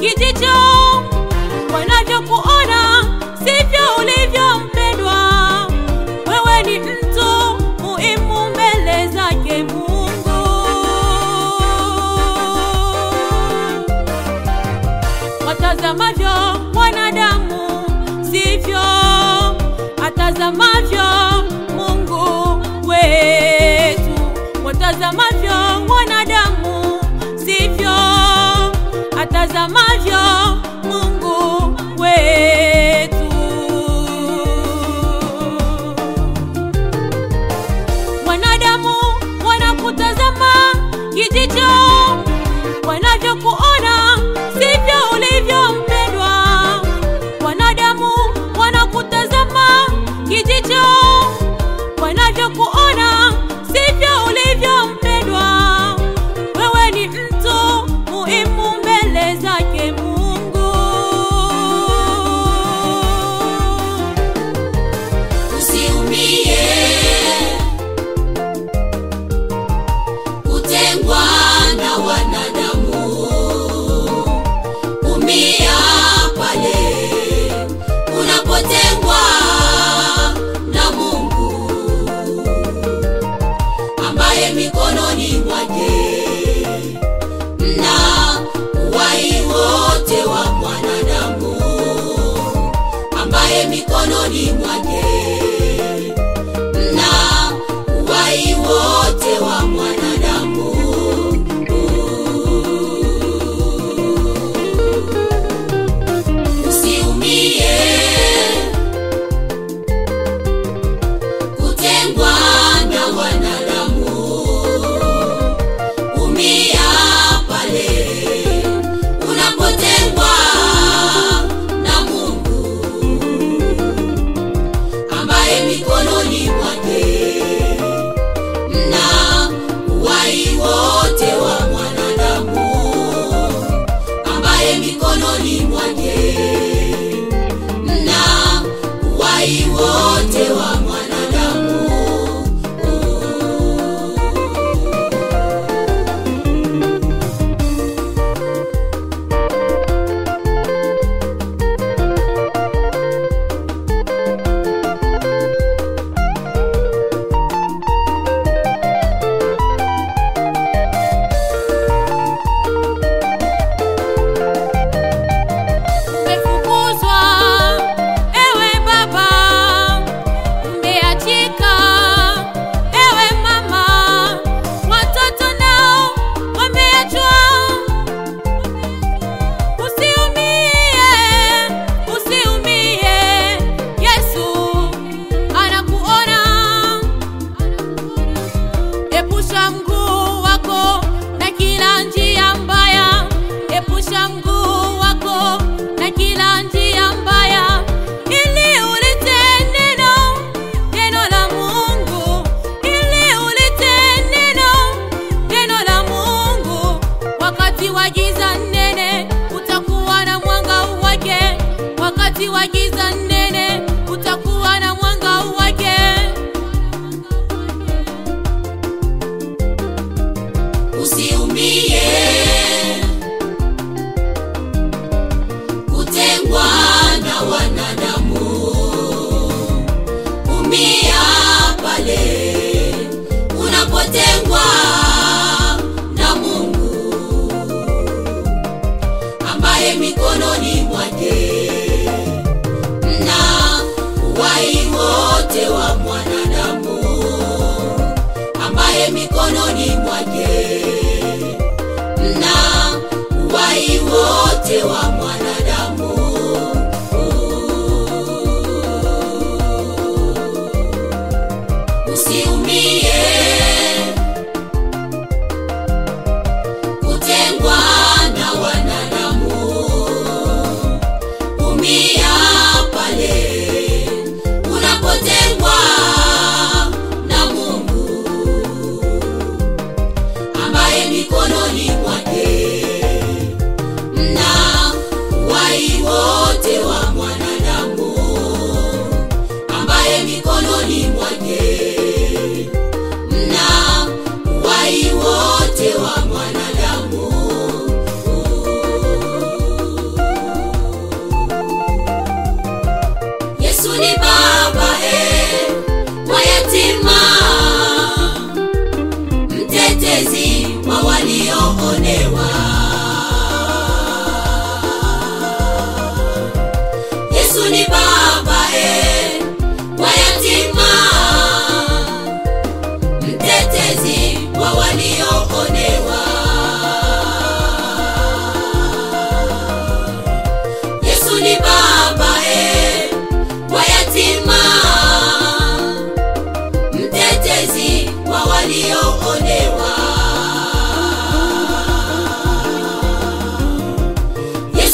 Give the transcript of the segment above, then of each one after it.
kijicho wanavyokuona sivyo ulivyo mpendwa wewe ni mtu muhimu mbele zake mungu watazamavyo wanadamu sivyo atazamavyo mungu wetu watazamavyo wanadamu sivyo atazamavyo mungu wetu wanadamu wanakutazama kijicho wanavyokuona sivyo ulivyo mpendwa wanadamu wanakutazama kijicho wanavyokuona sivyo ulivyo mpendwa wewe ni mtu muhimu mbele zake mungu usiumie kutengwa na wanadamu umia pale unapotengwa na mungu ambaye mikononi mwake mna uwai wote wa mwanadamu ambaye mikononi mwake na uwai wote wa mwanadamu usiumie kutengwa na wanadamu umia pale unapotengwa na mungu ambaye mikononi mwake mna uwai wote wa mwanadamu ambaye mikononi mwake mna uwai wote wa mwanadamu umefukuzwa ewe baba umeachika ewe mama watoto nao wameachwa usiumie usiumie yesu anakuona epusha mguu wako na kila njia mbaya epusha mguu wako na kila njia mbaya ili ulite neno neno la mungu ili ulite neno neno la mungu wakati wa giza nene utakuwa na mwanga wake wakati wa giza nene utakuwa na mwanga wake usiumie kutengwa na wanadamu umia pale unapotengwa na mungu ambaye mikononi mwake mna uwai wote wa mwanadamu ambaye mikononi mwake mna uwai wote wa mwanadamu usiumie kutengwa na wanadamu umia pale unapotengwa na mungu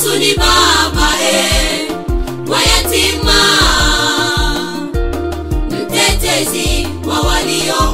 Yesu ni baba e, wa yatima, mtetezi wa walio